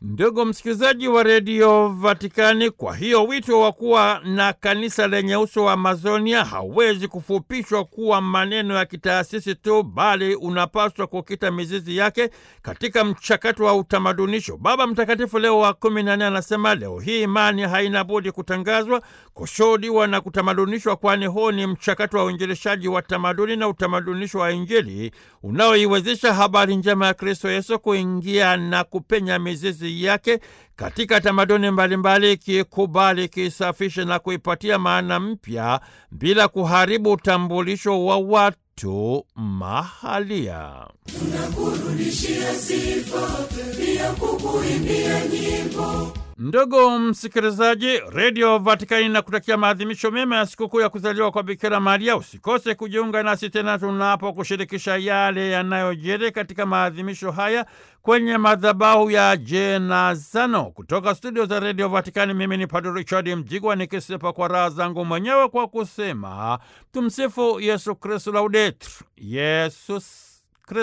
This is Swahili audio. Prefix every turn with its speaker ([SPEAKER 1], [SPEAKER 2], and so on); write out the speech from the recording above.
[SPEAKER 1] Ndugu msikilizaji wa redio Vatikani, kwa hiyo wito wa kuwa na kanisa lenye uso wa Amazonia hauwezi kufupishwa kuwa maneno ya kitaasisi tu, bali unapaswa kukita mizizi yake katika mchakato wa utamadunisho. Baba Mtakatifu Leo wa kumi na nne anasema leo hii imani haina budi kutangazwa, kushuhudiwa na kutamadunishwa, kwani huu ni mchakato wa uinjilishaji wa tamaduni na utamadunisho wa Injili unaoiwezesha habari njema ya Kristo Yesu kuingia na kupenya mizizi yake katika tamaduni mbalimbali, ikikubali, ikisafisha na kuipatia maana mpya bila kuharibu utambulisho wa watu mahalia.
[SPEAKER 2] Tunakurudishia sifa pia kukuimbia nyimbo.
[SPEAKER 1] Ndugu msikilizaji, redio Vatikani na kutakia maadhimisho mema ya sikukuu ya kuzaliwa kwa Bikira Maria. Usikose kujiunga nasi tena tunapo kushirikisha yale yanayojiri katika maadhimisho haya kwenye madhabahu ya Jenazano. Kutoka studio za redio Vatikani, mimi ni Padre Richard Mjigwa nikisepa kwa raha zangu mwenyewe kwa kusema tumsifu Yesu Kristu, laudetur Yesus